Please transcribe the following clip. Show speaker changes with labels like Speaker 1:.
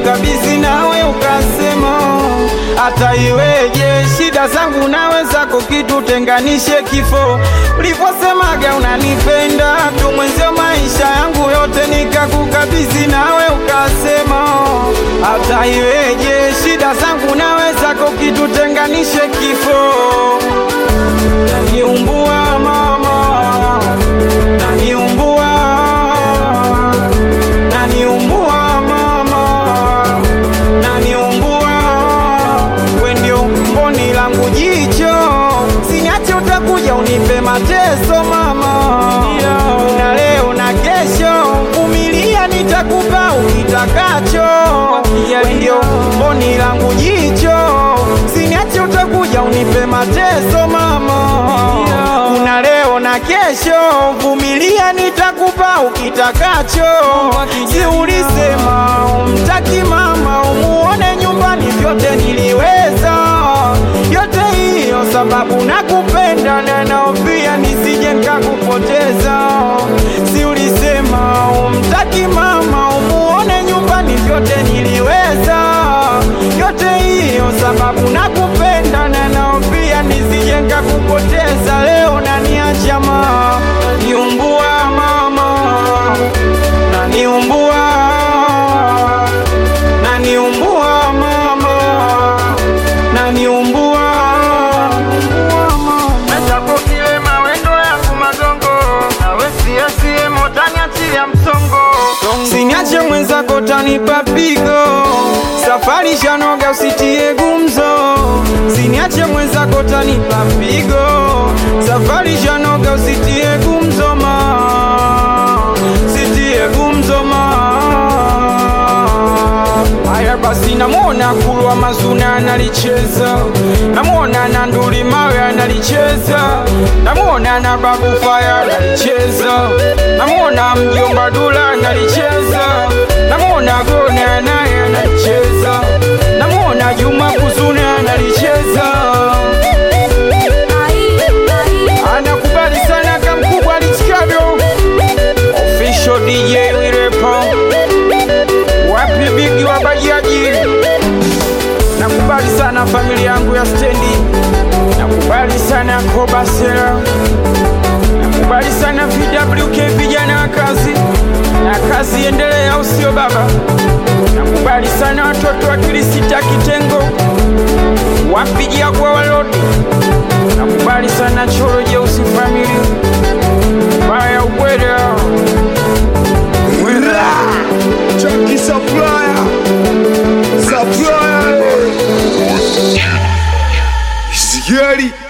Speaker 1: nikakukabidhi nawe ukasema hata iweje shida zangu nawe zako kitutenganishe kifo uliposemaga unanipenda tu mwenzio maisha yangu yote nikakukabidhi nawe ukasema hata iweje shida zangu nawe zako kitutenganishe kifo naniumbua mama naniumbua naniumbua mama naniumbua we ndio mboni langu jicho siniache utakuja unipe mateso mama na leo na kesho vumilia nitakupa ukitakacho we ndio mboni langu jicho siniache utakuja unipe mateso mama una leo na kesho vumilia nitakupa ukitakacho si ulisema umtaki mama umuone nyumbani vyote niliweza yote hiyo sababu nakupenda na naofia nisije nkakupoteza si ulisema umtaki mama umuone nyumbani vyote niliweza yote hiyo sababu nakupenda na naofia nisije nkakupoteza leo naniacha ma niumbua mama naniumbua naniumbua mama naniumbua
Speaker 2: Mwenzako kilema wendo yangu magongo nawe siasie motaniachilia msongo
Speaker 1: Siniache mwenzako tanipa pigo, safari shanoga usitie gumzo. Siniache mwenzako tanipa pigo, safari shanoga usitie gumzo ma, sitie gumzo ma. Haya basi, namwona Kulwa Mazuna analicheza, namwona na Nduli Mawe analicheza, namwona na Babu Faya analicheza, namwona mjomba Dula analicheza, namwona Gona naye analicheza, namwona Juma Kuzuna analicheza, anakubali sana kamkubwa alichikavyo official DJ Wirepo wapi bigi wa bajaji nakubali sana familia yangu ya stendi nakubali sana kobasera nakubali sana VWK vijana wa kazi na kazi endelee au sio baba nakubali sana watoto wa kilisita kitengo wapigia kwa walodi nakubali sana choro jeusi famili baya ubweda
Speaker 3: Chucky Supplier Supplier Scary